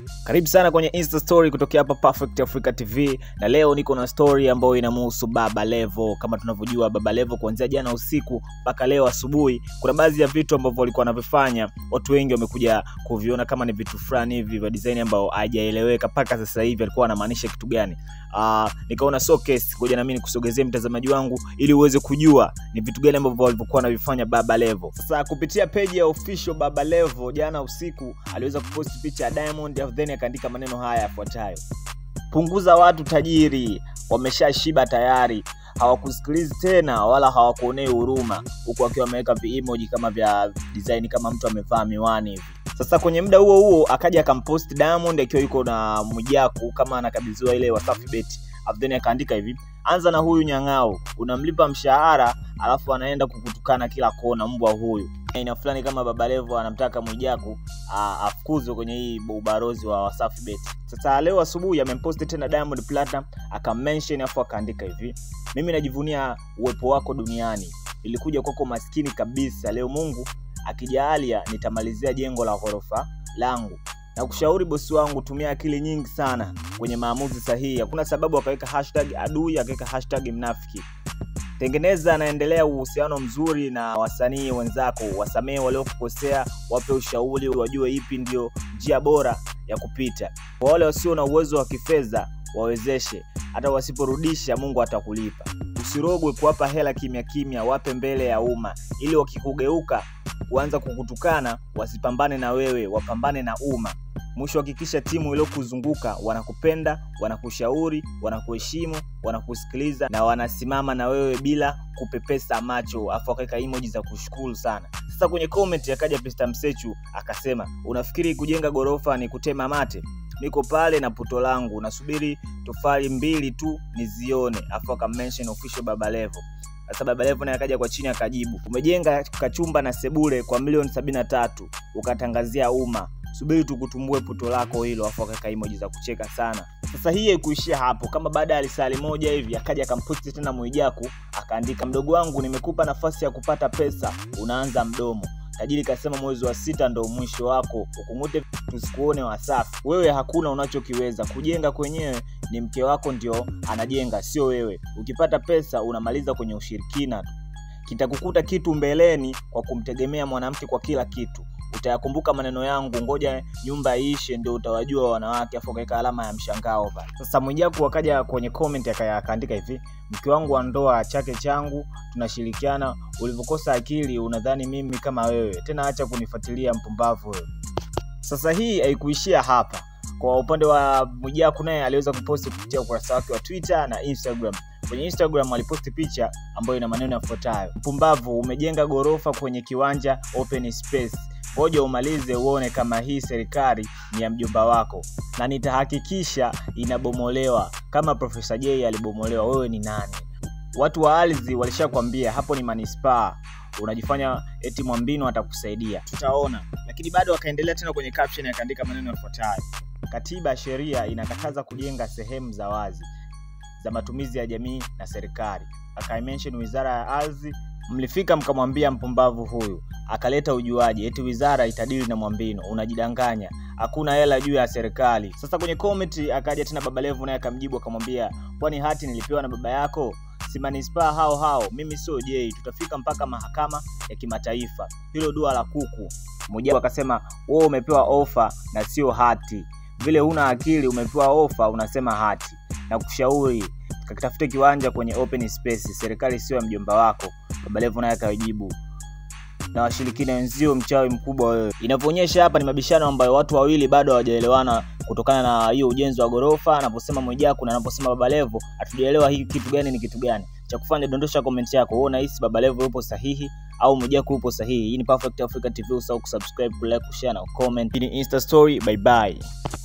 Karibu sana kwenye Insta story kutokea hapa Perfect Africa TV, na leo niko na story ambayo inamhusu Baba Levo. Kama tunavyojua, Baba Levo kuanzia jana usiku mpaka leo asubuhi, kuna baadhi ya vitu ambavyo walikuwa wanavifanya, watu wengi wamekuja kuviona kama ni vitu fulani hivi vya design ambao hajaeleweka mpaka sasa hivi alikuwa anamaanisha kitu gani. Uh, nikaona so case, ngoja na mimi nikusogezee mtazamaji wangu ili uweze kujua ni vitu gani ambavyo walivyokuwa wanavifanya Baba Levo. Sasa kupitia page ya official Baba Levo, jana usiku aliweza kupost picha ya Diamond then akaandika maneno haya yafuatayo: punguza watu tajiri, wameshashiba tayari, hawakusikilizi tena wala hawakuonei huruma, huku akiwa ameweka viemoji kama vya design kama mtu amevaa miwani hivi. Sasa kwenye muda huo huo akaja akampost Diamond akiwa yuko na Mwijaku kama anakabidhiwa ile Wasafi Bet, then akaandika hivi anza na huyu nyang'ao, unamlipa mshahara alafu anaenda kukutukana kila kona, mbwa huyu. Aina fulani kama Baba Levo anamtaka Mwijaku afukuzwe kwenye hii ubarozi wa Wasafi Bet. Sasa leo asubuhi amemposti tena Diamond Platinum akamention, afu akaandika hivi, mimi najivunia uwepo wako duniani, nilikuja kwako maskini kabisa, leo Mungu akijaalia nitamalizia jengo la ghorofa langu na kushauri bosi wangu, tumia akili nyingi sana kwenye maamuzi sahihi. Hakuna sababu akaweka hashtag adui, akaweka hashtag mnafiki. Tengeneza naendelea uhusiano mzuri na wasanii wenzako, wasamehe waliokukosea, wape ushauri, wajue ipi ndio njia bora ya kupita. Kwa wale wasio na uwezo wa kifedha, wawezeshe, hata wasiporudisha Mungu atakulipa. Usirogwe kuwapa hela kimya kimya, wape mbele ya umma, ili wakikugeuka kuanza kukutukana wasipambane na wewe, wapambane na umma. Mwisho hakikisha timu iliyokuzunguka wanakupenda, wanakushauri, wanakuheshimu, wanakusikiliza na wanasimama na wewe bila kupepesa macho, afu akaweka emoji za kushukuru sana. Sasa kwenye comment akaja Pista Msechu akasema, unafikiri kujenga gorofa ni kutema mate? Niko pale na puto langu nasubiri tofali mbili tu nizione, afu akamention official Baba Levo. Sasa Baba Levo naye akaja kwa chini akajibu, umejenga kachumba na sebule kwa milioni sabini na tatu ukatangazia umma, subiri tukutumbue puto lako hilo, afu akaweka emoji za kucheka sana. Sasa hii haikuishia hapo, kama baada ya lisali moja hivi akaja akamposti tena Mwijaku akaandika, mdogo wangu, nimekupa nafasi ya kupata pesa, unaanza mdomo Tajiri kasema mwezi wa sita ndo mwisho wako, ukungute tusikuone Wasafi. Wewe hakuna unachokiweza kujenga, kwenyewe ni mke wako ndio anajenga, sio wewe. Ukipata pesa unamaliza kwenye ushirikina tu. Kitakukuta kitu mbeleni kwa kumtegemea mwanamke kwa kila kitu. Utayakumbuka maneno yangu, ngoja nyumba iishe ndio utawajua wanawake. Afu akaweka alama ya mshangao pale. Sasa Mwijaku akaja kwenye comment akaandika hivi, mke wangu wa ndoa, chake changu, tunashirikiana. Ulivyokosa akili unadhani mimi kama wewe tena, acha kunifuatilia mpumbavu wewe. Sasa hii haikuishia hapa. Kwa upande wa Mwijaku naye aliweza kuposti kupitia ukurasa wake wa Twitter na Instagram. Kwenye Instagram aliposti picha ambayo ina maneno yafuatayo: mpumbavu, umejenga gorofa kwenye kiwanja open space ngoja umalize uone kama hii serikali ni ya mjomba wako, na nitahakikisha inabomolewa kama Profesa Jay alibomolewa. Wewe ni nani? Watu wa ardhi walishakwambia hapo ni manispaa, unajifanya eti Mwambino atakusaidia, tutaona. Lakini bado akaendelea tena kwenye caption akaandika maneno yafuatayo: katiba ya sheria inakataza kujenga sehemu za wazi za matumizi ya jamii na serikali. Akaimention wizara ya ardhi mlifika mkamwambia mpumbavu huyu akaleta ujuaji eti wizara itadili na Mwambino. Unajidanganya, hakuna hela juu ya serikali. Sasa kwenye comment akaja tena Baba Levo naye akamjibu akamwambia, kwani hati nilipewa na baba yako? Si manispaa hao hao, mimi sio Jei, tutafika mpaka mahakama ya kimataifa, hilo dua la kuku. Mmoja akasema, wewe umepewa ofa na sio hati, vile huna akili, umepewa ofa unasema hati. Na kushauri kakitafute kiwanja kwenye open space, serikali sio ya mjomba wako. Baba Levo naye akajibu na washirikina wenzio, mchawi mkubwa wewe. Inavyoonyesha hapa ni mabishano ambayo watu wawili bado hawajaelewana kutokana na hiyo ujenzi wa gorofa, anaposema Mwijaku na anaposema Baba Levo, hatujaelewa hii kitu gani ni kitu gani. Cha kufanya dondosha comment yako, wewe unahisi Baba Levo yupo sahihi au Mwijaku yupo sahihi? Hii ni Perfect Africa TV, usahau kusubscribe, kulike, kushare na comment. Hii ni Insta story, bye bye.